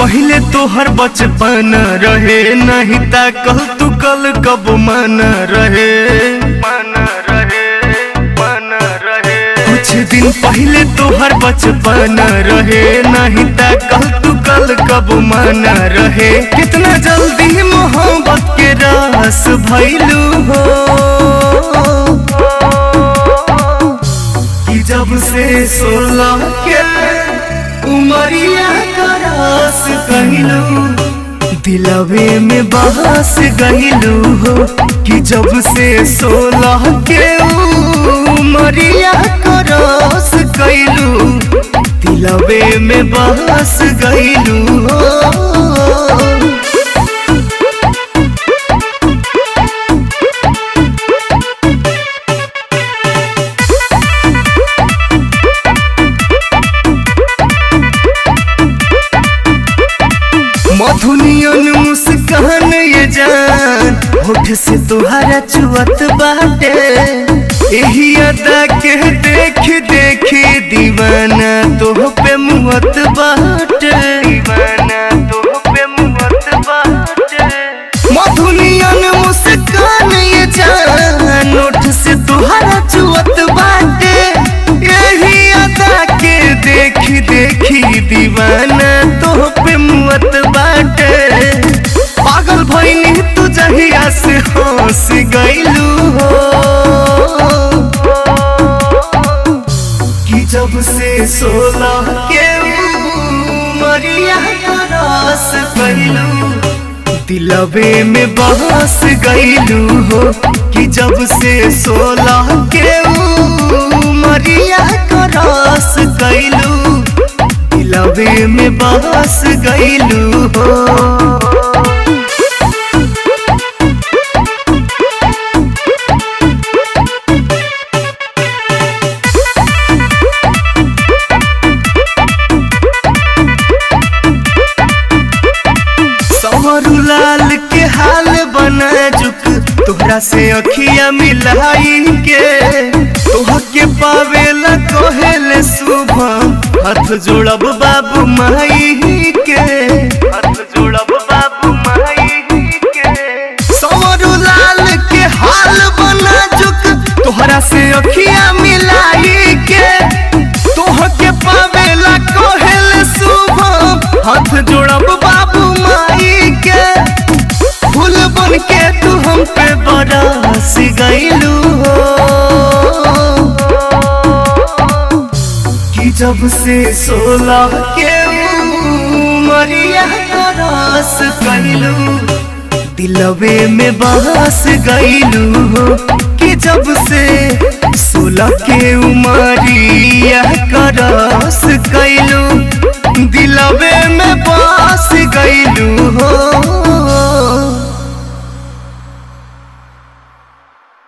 पहले तोहर बचपन रहे नहीं ता कल तू कल कब मन रहे मन रहे मन रहे कुछ दिन पहले तोहर बचपन रहे नहीं ता कल तू कल कब मन रहे कितना जल्दी मोहब्बत के रास भैलू हो कि जब से सोलह के उमरिया का रास कहलू दिलवे में बहस गईलू हो कि जब से सोलह के उमरिया का रास कैलू दिलवे में बहस गईलू हो मधुनियन मुस्कान ये जान होठ से तुहारा चुअत बाटे यही अदा के देख देख दीवाना तोह पे मुहत बाटे दीवाना तोह पे मुहत बाटे मधुनियन मुस्कान ये जान होठ से तुहारा चुअत बाटे यही अदा के देख देख दीवाना तोह पे मुहत बाटे पागल भइनी तू जहिया से हंस गइलू हो कि जब से सोलह के उमरिया का रस गइलू दिलवे में बहस गइलू हो कि जब से सोलह के उमरिया का रस गइलू दिलवे में बहस गइलू हो सवरू लाल के हाल बना जुक तोहरा से अखिया मिलाई के तोह के पावेला कहेले सुबह हाथ जोड़ब बाबू माई के हाथ जोड़ब बाबू माई के सवरू लाल के हाल बना जुक तोहरा से अखिया मिलाई के तोह के पावेला कहेले सुबह हाथ जोड़ब बाबू माई के फूल बन के तू हम पे बरस गईलू हो कि जब से सोलह के उमरिया का रस कैलू दिलवे में बहस गईलू हो कि जब से सोलह के उमरिया का रस